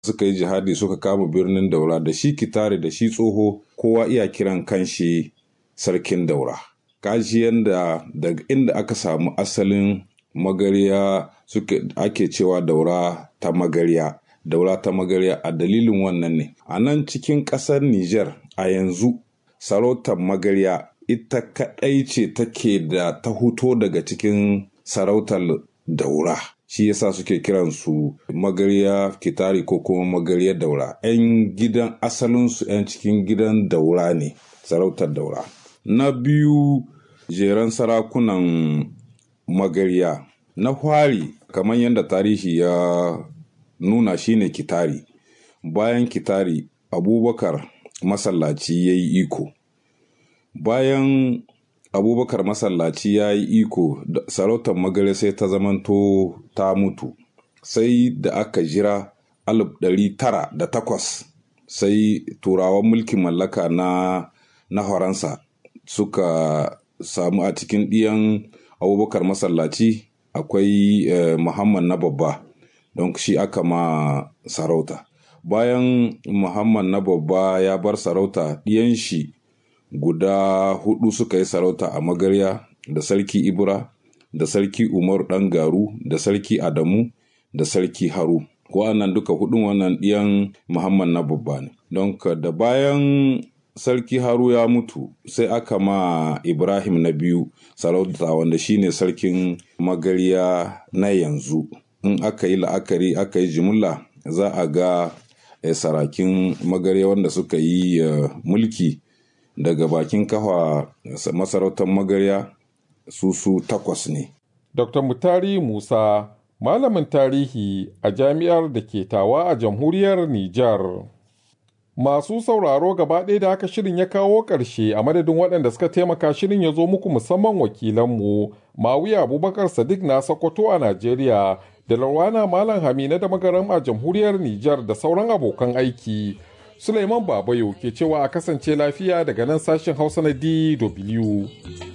suka yi jihadi suka kama birnin daura da shi kitare da shi tsoho kowa iya kiran kanshi sarkin daura kaji yadda daga inda aka samu asalin magariya suke ake cewa daura ta magariya daura ta magariya a dalilin wannan ne a nan cikin ƙasar Nijar a yanzu sarautar magariya ita kaɗai ce take da ta huto daga cikin sarautar daura shi yasa suke kiransu magariya kitari ko kuma magariyar daura 'yan gidan asalinsu 'yan cikin gidan daura ne sarautar daura na biyu jeren sarakunan magariya na fari kamar yadda tarihi ya nuna shine kitari bayan kitari abubakar masallaci ya yi iko bayan abubakar masallaci ya yi iko sarautar magare sai ta zamanto ta mutu sai da aka jira alif ɗari tara da takwas sai turawan mulkin mallaka na na faransa suka samu a cikin ɗiyan abubakar masallaci akwai eh, muhammad na babba don shi aka ma sarauta bayan muhammad na babba ya bar sarauta ɗiyan shi guda hudu suka yi sarauta a magarya da sarki ibra da sarki umar ɗan garu da sarki adamu da sarki haru wa'annan duka hudun wannan ɗiyan muhammad na babba ne don da bayan sarki haru ya mutu sai aka ma ibrahim na biyu sarauta wanda shine sarkin magarya na yanzu in aka yi la'akari aka yi jimilla za a ga eh, sarakin magarya wanda suka yi uh, mulki daga bakin kafa masarautar magarya su su takwas ne Dr. Mutari Musa, malamin tarihi a jami'ar da ke tawa a jamhuriyar Nijar. Masu sauraro gaba ɗaya da haka shirin ya kawo ƙarshe a madadin waɗanda suka taimaka shirin ya zo muku musamman wakilanmu Mawiya Abubakar Sadiq na Sokoto a Najeriya da Larwana Malam Hamina da Magaram a jamhuriyar Nijar da sauran abokan aiki. Suleiman Babayo ke cewa a kasance lafiya daga nan sashen Hausa na DW.